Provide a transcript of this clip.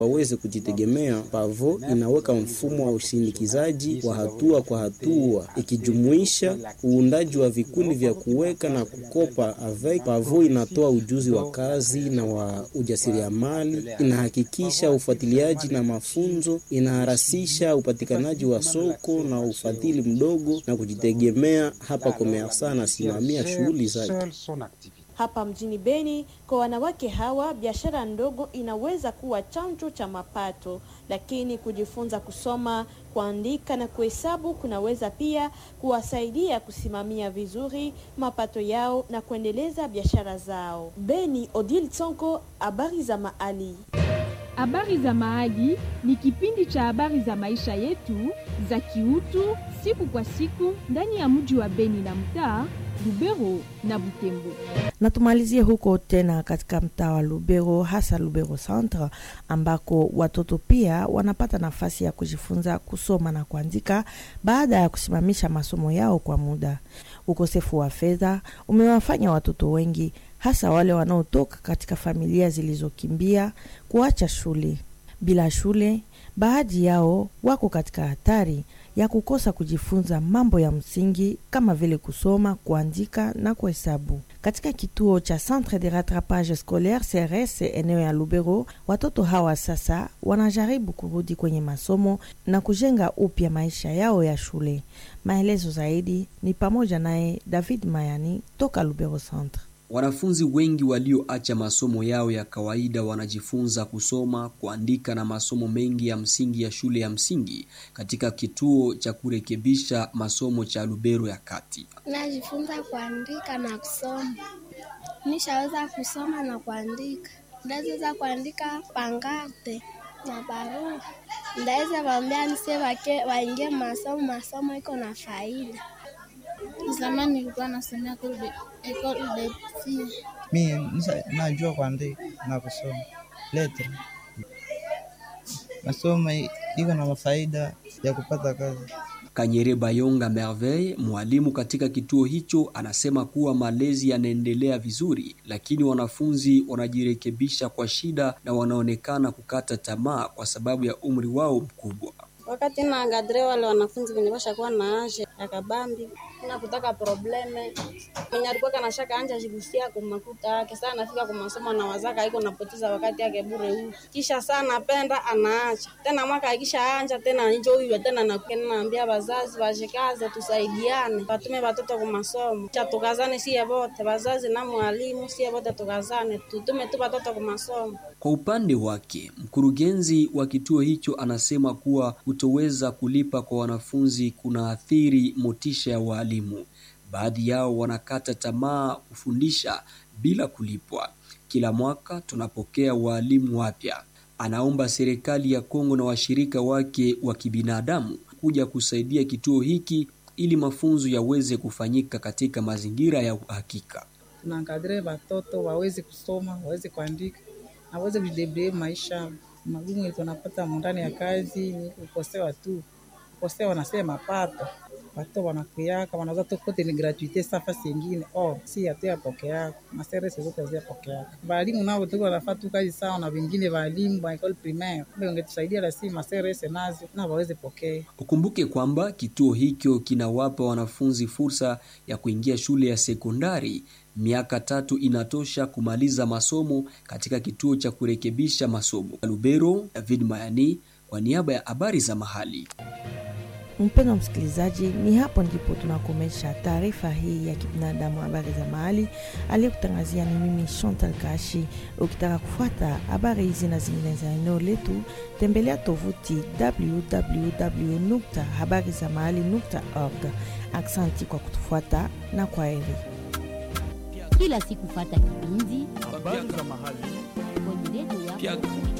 waweze kujitegemea. Pavo inaweka mfumo wa usindikizaji wa hatua kwa hatua, ikijumuisha uundaji wa vikundi vya kuweka na kukopa avec. Pavo inatoa ujuzi wa kazi na wa ujasiriamali, inahakikisha ufuatiliaji na mafunzo, inaharasisha upatikanaji wa soko na ufadhili mdogo na kujitegemea. Hapa Komersa anasimamia shughuli zake. Hapa mjini Beni, kwa wanawake hawa biashara ndogo inaweza kuwa chanzo cha mapato, lakini kujifunza kusoma, kuandika na kuhesabu kunaweza pia kuwasaidia kusimamia vizuri mapato yao na kuendeleza biashara zao. Beni, Odile Tsonko, habari za mahali. Habari za Mahali ni kipindi cha habari za maisha yetu za kiutu siku kwa siku ndani ya mji wa Beni na mtaa Lubero na Butembo. Na tumalizie huko tena katika mtaa wa Lubero, hasa Lubero Centre, ambako watoto pia wanapata nafasi ya kujifunza kusoma na kuandika baada ya kusimamisha masomo yao kwa muda. Ukosefu wa fedha umewafanya watoto wengi, hasa wale wanaotoka katika familia zilizokimbia, kuacha shule. Bila shule, baadhi yao wako katika hatari ya kukosa kujifunza mambo ya msingi kama vile kusoma, kuandika na kuhesabu. Katika kituo cha Centre de Rattrapage Scolaire CRS eneo ya Lubero, watoto hawa sasa wanajaribu kurudi kwenye masomo na kujenga upya maisha yao ya shule. Maelezo zaidi ni pamoja naye David Mayani toka Lubero Centre. Wanafunzi wengi walioacha masomo yao ya kawaida wanajifunza kusoma, kuandika na masomo mengi ya msingi ya shule ya msingi katika kituo cha kurekebisha masomo cha Lubero ya Kati. Najifunza kuandika na kusoma. Nishaweza kusoma na kuandika. Ndaweza kuandika pangarte na barua. Ndaweza waambia nise wake waingie masomo, masomo iko na faida. Zamani nilikuwa nasomea ekole de psi. Mimi najua kuandika na kusoma letra. Masomo iko na mafaida ya kupata kazi. Kanyere Bayonga Merveille, mwalimu katika kituo hicho, anasema kuwa malezi yanaendelea vizuri, lakini wanafunzi wanajirekebisha kwa shida na wanaonekana kukata tamaa kwa sababu ya umri wao mkubwa. Wakati na angadre wale wanafunzi wenye washakuwa na anje ya kabambi na kutaka probleme mwenye alikuwa kana shaka anja jigusia kwa makuta yake sana, anafika kwa masomo na wazaka iko napoteza wakati yake bure huko, kisha sana anapenda anaacha tena, mwaka akisha anja tena njo huyu tena na naambia wazazi washikaze, tusaidiane, watume watoto kwa masomo, cha tukazane, sie wote wazazi na mwalimu, sie wote tukazane, tutume tu watoto kwa masomo. Kwa upande wake, mkurugenzi wa kituo hicho anasema kuwa kutoweza kulipa kwa wanafunzi kunaathiri motisha ya walimu. Baadhi yao wanakata tamaa kufundisha bila kulipwa. Kila mwaka tunapokea walimu wapya. Anaomba serikali ya Kongo na washirika wake wa kibinadamu kuja kusaidia kituo hiki ili mafunzo yaweze kufanyika katika mazingira ya uhakika. Tunaangalia watoto waweze kusoma, waweze kuandika na waweze kujidebrie maisha magumu tunapata ndani ya kazi ni kukosewa tu, kukosewa wanasema mapato watu wanakuyaka wanaza tu kote ni gratuite safa singine oh si hatu yapokeaka maserese zote haziyapokeaka. Walimu nao tuko wanafaa tu kazi sawa na wengine walimu wa école primaire, ungetusaidia lasi maserese nazo na waweze pokea. Ukumbuke kwamba kituo hicho kinawapa wanafunzi fursa ya kuingia shule ya sekondari. Miaka tatu inatosha kumaliza masomo katika kituo cha kurekebisha masomo. Lubero, David Mayani kwa niaba ya habari za mahali. Mpendwa msikilizaji, ni hapo ndipo tunakomesha taarifa hii ya kibinadamu, habari za mahali. Aliyekutangazia ni mimi Chantal Kashi. Ukitaka kufuata habari hizi na zingine za eneo letu, tembelea tovuti www habari za mahali org. Aksanti kwa kutufuata na kwa heri. Kila siku fata kipindi habari za mahali kwenye redio yako.